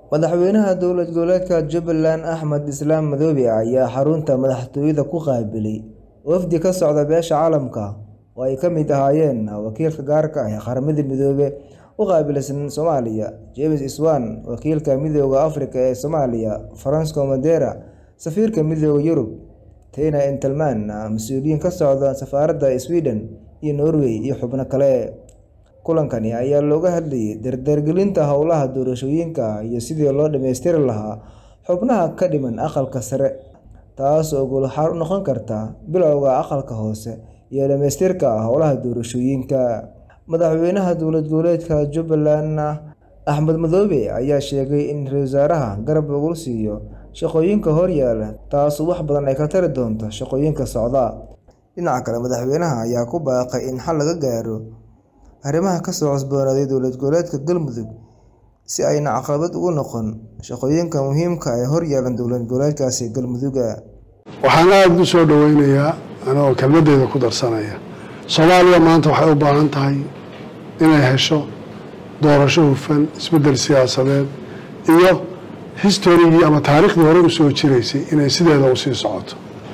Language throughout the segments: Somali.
Madaxweynaha dowlad goboleedka Jubbaland Axmed Islaam Madoobe ayaa xarunta madaxtooyada ku qaabilay wafdi ka socda beesha caalamka oo ay ka mid ahaayeen wakiilka gaarka ah ee Qaramada Midoobay u qaabilsan Soomaaliya, James Iswaan, wakiilka Midowga Afrika ee Soomaaliya, Francisco Madera, safiirka Midowga Yurub, Tina Engelmann, mas'uuliyiin ka socda safaaradda Sweden iyo Norway, iyo xubno kale. Kulankani ayaa looga hadlayay dardargelinta howlaha doorashooyinka iyo sidii loo dhammaystiri lahaa xubnaha ka dhiman aqalka sare, taas oo guul u noqon karta bilowga aqalka hoose iyo dhamaystirka howlaha doorashooyinka. Madaxweynaha dowlad goboleedka Jubbaland Axmed Madoobe ayaa sheegay in ra'iisul wasaaraha garab lagu siiyo shaqooyinka horyaalla, taasoo wax badan ka tari doonta shaqooyinka socda. Dhinaca kale, madaxweynaha ayaa ku baaqay in xal laga gaaro arrimaha ka soo cusboonaaday dowlad goboleedka Galmudug si aanay caqabad ugu noqon shaqooyinka muhiimka ah ee horyaalla dowlad goboleedkaasi Galmudug. waxaan aada u soo dhoweynayaa anigoo kelmadeyda ku darsanaya soomaaliya maanta waxay u baahan tahay inay hesho doorasho hufan isbeddel siyaasadeed iyo historigii ama taariikhdii hore u soo jiraysay inay sideeda usii socoto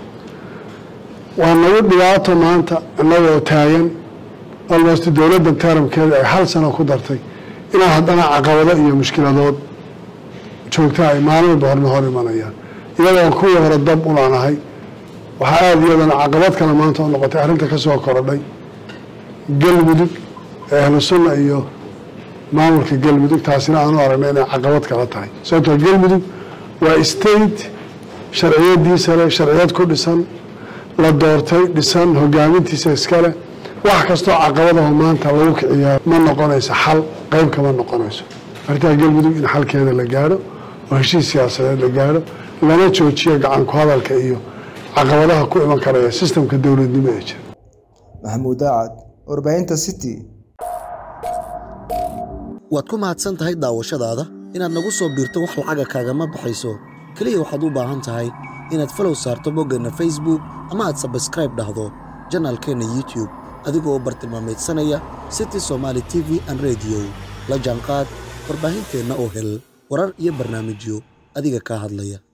waa nagu dhibaato maanta innagoo taagan almost dowladdan taramkeeda ay hal sano ku dartay inaa haddana caqabado iyo mushkiladood joogta ay maalin walba horna hor imanayaan iyadoon kuwii hore dab ulaanahay waxaa aada iyadana caqabad kale maanta u noqotay arrinta ka soo korodhay galmudug ee ahlu sunna iyo maamulka galmudug taasina aanu aragnay inay caqabad kala tahay sababtoo galmudug waa state sharciyadiisa leh sharciyad ku dhisan la doortay dhisan hogaamintiisa iskale wax kastoo caqabadaho maanta lagu kiciyaa ma noqonayso xal qeyb kama noqonayso arrintaa galmudug in xalkeeda la gaadho oo heshiis siyaasadeed la gaadho lana joojiyo gacan ku hadalka iyo caqabadaha ku iman karaya sistamka dowladnimo ee jira Maxamuud Daacad, warbaahinta City. waad ku mahadsan tahay daawashadaada inaad nagu soo biirto wax lacaga kaagama baxayso keliya waxaad u baahan tahay inaad falow saarto boggeenna facebook ama aad sabskraib dhahdo janaalkeenna youtube adigoo bartilmaameedsanaya city somaali t v an rediyo la jaanqaad warbaahinteenna oo hel warar iyo barnaamijyo adiga kaa hadlaya